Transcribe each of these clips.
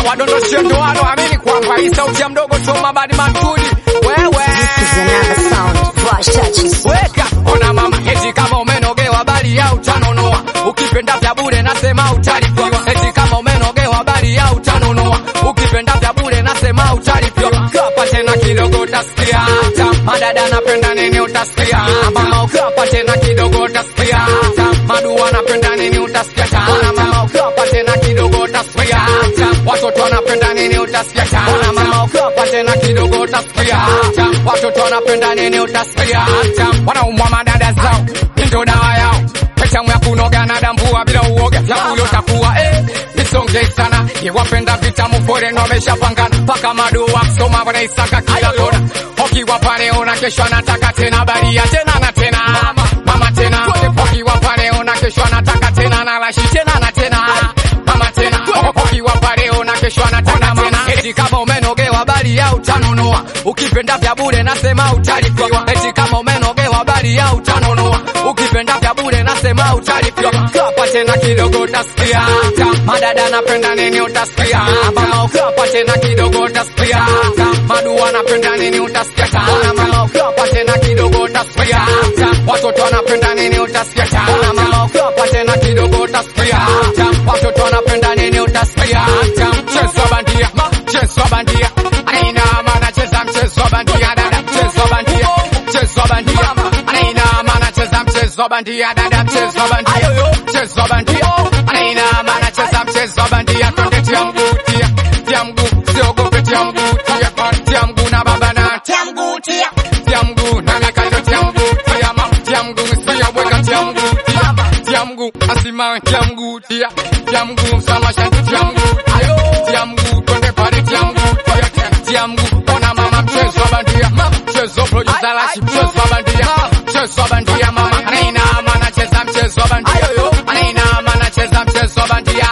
wadondoshe ndoano, amini kwamba hii sauti ya mdogo choma badi matudi wewe This is another sound. Fresh touches. weka ona mama, eti kama umenogewa bali ya utanunua, ukipenda vya bure nasema utalipiwa. Eti kama umenogewa bali ya utanunua, ukipenda vya bure nasema utalipiwa. Kapa tena kidogo utasikia, madada napenda nini utasikia, mama ukapa tena kidogo utasikia, madu wanapenda nini utasikia, ona mama ukapa tena kidogo utasikia, watoto wanapenda nini utasikia, ona mama ukapa tena kidogo utasikia, watoto wanapenda nini utasikia, wanaumwa madada zao ndio dawa yao Petamu ya kunoga na dambua bila uoga Vyakula utakuwa eh Nisonge sana Iwapenda vitamu foreign wameshapangana Paka madu wa kusoma wanaisaka kila kona Ukiwa pale una kesho anataka tena baria tena na tena Mama, mama tena Ukiwa pale una kesho anataka tena na lashi tena na tena Mama tena Ukiwa pale una kesho anataka tena Eti kama umenogewa bali ya utanunua Ukipenda vya bure nasema utalipiwa Eti kama umenogewa bali ya utanunua Ukipenda vya bure nasema utalipiwa Kapa tena kidogo utasikia Madada napenda nini utasikia Mama ukapa tena kidogo utasikia Madu wanapenda nini utasikia Ona mama ukapa tena kidogo utasikia Watoto wanapenda nini utasikia Ona mama ukapa tena kidogo utasikia Watoto wanapenda nini utasikia Mchezo wa bandia Mchezo wa bandia Aina maana cheza mchezo wa bandia dada mchezo wa bandia Mchezo wa bandia Aina maana cheza mchezo wa bandia dada mchezo wa bandia Mchezo wa bandia Aina maana cheza mchezo wa bandia Twende tia mguu tia Tia mguu siogope tia mguu tia Tia mguu na baba na tia mguu tia Tia mguu na mikando tia mguu tia ma Tia mguu sia bweka tia mguu tia Tia mguu asimawe tia mguu tia Tia mguu msamasha tia mguu ayo Tia mguu twende pale tia mguu tia Tia mguu ona mama mchezo wa bandia Mchezo producer lashi mchezo wa bandia Mchezo wa bandia mama Anaina maana cheza mchezo wa bandia Anaina maana cheza mchezo wa bandia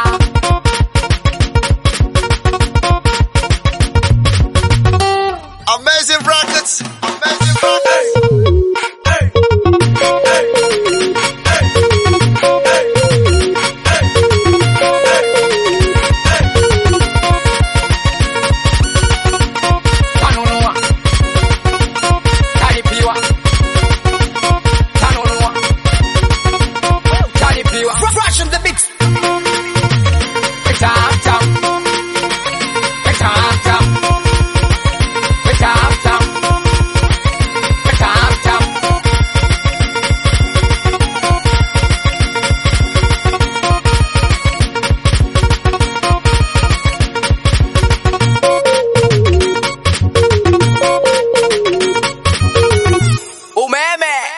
Amazing Records. Amazing Records. Tanunua Talipiwa Tanunua Talipiwa Fresh on the mix. Tam tam Tam tam Tam tam Tam tam Umeme